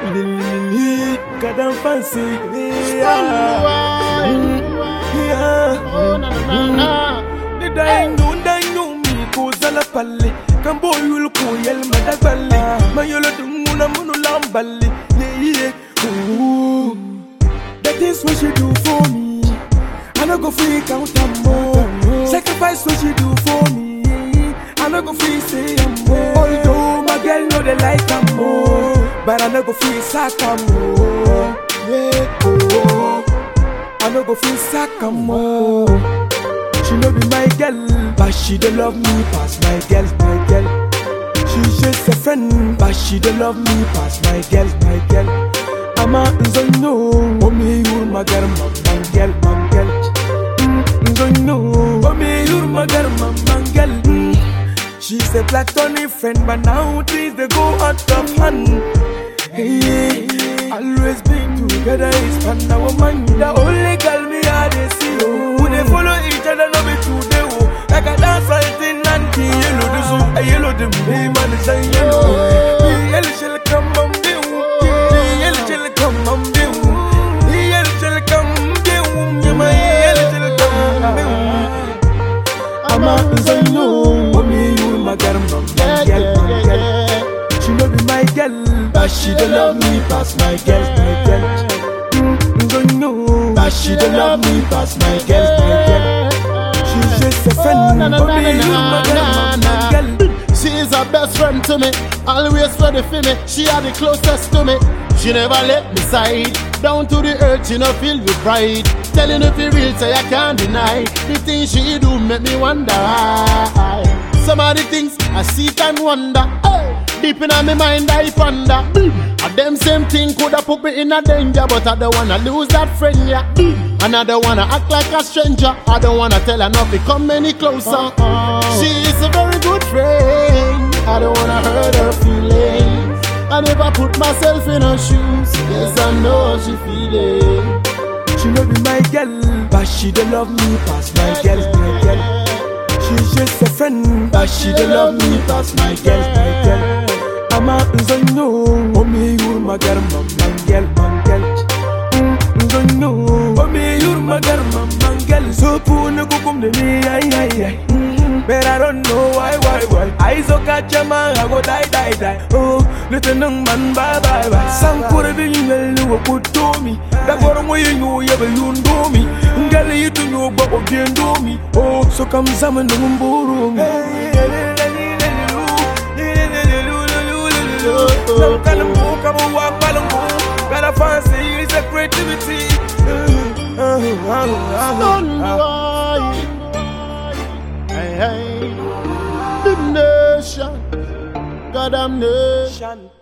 God I'm fancy. Why? Yeah. Oh, na, na, na, na. Ni dainu dainu mi ko zala palle kan boyul ko yel madagballe ma yolo dunguna munu lamballe yeah yeah ooh that is what you do for me I no go free count am more sacrifice what you do for me I no go free say am more although my girl know they like am more but I no go free sack am more yeah oh I no go free sack am more she no be my girl, but she don't love me past my girl, my girl. She's just a friend, but she don't love me past my girl, my girl. I'm a nzonyo, mommy you're my girl, my my girl, my girl. Mm, Nzonyo, mommy you're my girl, my my girl. Mm. She's a platonic friend, but now things they go out of hand. Hey, always been together is fun. Now woman, the only girl me I dey see. Oh, we dey follow each other, no be today. Oh, like a dance fighting and the yellow the zoo, a yellow the me man is a yellow. The yellow shall come on be The yellow shall come on be The yellow shall come be Yeah, my yellow shall come be I'm a nzanyo, mommy you my girl, my Yeah, girl, yeah, my yeah, girl. yeah. She no be my girl, but she don't love me past my girl, my girl. Mm, don't know, but she don't love me past my girl, my girl. She's just a friend, na, na, but na, me na, you my girl, na, my na. girl. She is her best friend to me, always ready for me. She are the closest to me. She never let me side. Down to the earth, she no feel with pride. Telling if it real, say I can't deny. The things she do make me wonder. why. Some of the things I see and wonder. Hey, deep in my mind I ponder. And them same thing coulda put me in a danger, but I don't wanna lose that friend, yeah. And I don't wanna act like a stranger. I don't wanna tell her not to come any closer. She is a very good friend. I don't wanna hurt her feelings. I never put myself in her shoes. Yes, I know she feeling. She no be my girl, but she don't love me past my girl, my girl. She's just a friend, but she don't love me past my girl, my girl. I'm a nzonyo, mommy you're my girl, my my girl, my girl. Mm, Nzonyo, mommy you're my girl, my my girl. So puna kukum de me, ay ay ay. Mm, But I don't know why, why, why. I so catch a man, I go die, die, die. Oh, little young man, bye, bye, bye. Some could have been well, you were good to me. That got away, you know, you ever you do me. Girl, you to know, but what you do me. Oh, so come some and do Some kind of book, I'm a walk, I'm a Got a fancy, it's a creativity. Don't boy. Hey, hey. The nation. God damn nation. Shan.